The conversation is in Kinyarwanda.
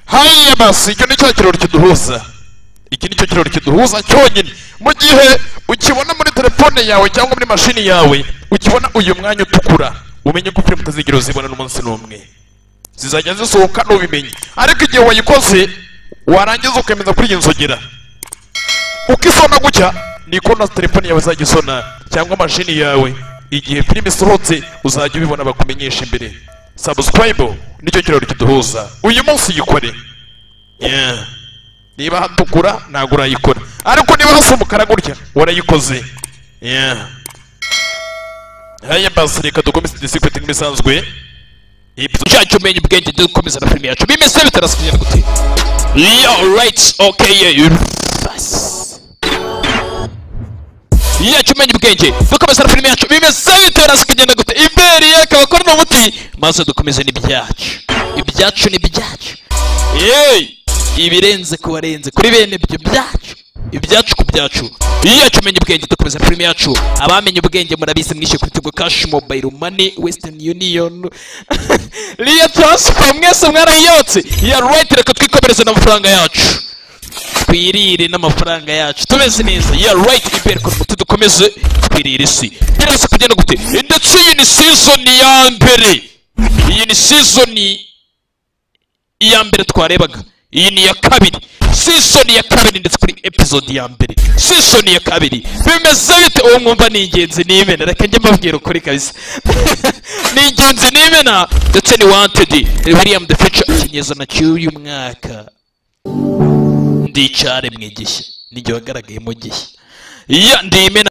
hariya basi icyo ni cya kirori kiduhuza iki ni cyo kirori kiduhuza cyonyine mu gihe ukibona muri telefone yawe cyangwa muri mashini yawe ukibona uyu mwanya utukura umenye ko filime utazigera uzibona n'umunsi n'umwe zizajya zisohoka n'ubimenye ariko igihe wayikoze warangiza ukemeza kuri iyi nzogera uko isona gutya niko na telefone yawe izajya isona cyangwa mashini yawe igihe filime isohotse uzajya ubibona bakumenyesha imbere sabusikarayibo nicyo kiraro kiduhuza uyu munsi yikore Yeah. niba hatukura ntabwo urayikora ariko niba hasa umukara gutya warayikoze Yeah. haya basi reka dukomeze disikwiti nk'ibisanzwe ibyo cyacu umenya ubwenge dukomeza na filime yacu bimeze bitarasubira gute yo right okay yeah. yacu umenya ubwenge dukomeza na filime yacu bimeze bitarasubira gute iberi akaba akora n'umuti maze dukomeze n'ibyacu ibyacu ni ibyacu yeee ibirenze ku barenze kuri bene ibyo byacu ibyacu ku byacu iyacu umenya ubwenge dukomeza na filime yacu abamenye ubwenge murabizi mwishyuye ku tigo kashi mobayiro mani wesitani yuniyoni riya taransifa mwese mwarayiyotse ya rayiti reka twikomereze n'amafaranga yacu twirire n'amafaranga yacu tumeze neza ya rayiti imbere ku muti dukomeze twirire isi birasa kugenda gute ndetse iyi ni sizoni ya mbere iyi ni sizoni iya mbere twarebaga iyi ni iya kabiri sisoni ya kabiri ndetse kuri episode ya mbere sisoni ya kabiri bimeze bite uwo mwumva ni ingenzi n'imena reka njye mbabwira ukuri kabisa ni ingenzi n'imena ndetse ni wantedi william the future ikinyezana cy'uyu mwaka ndicare mu igishya n'igihe wagaragaye mu gishya ya ndimena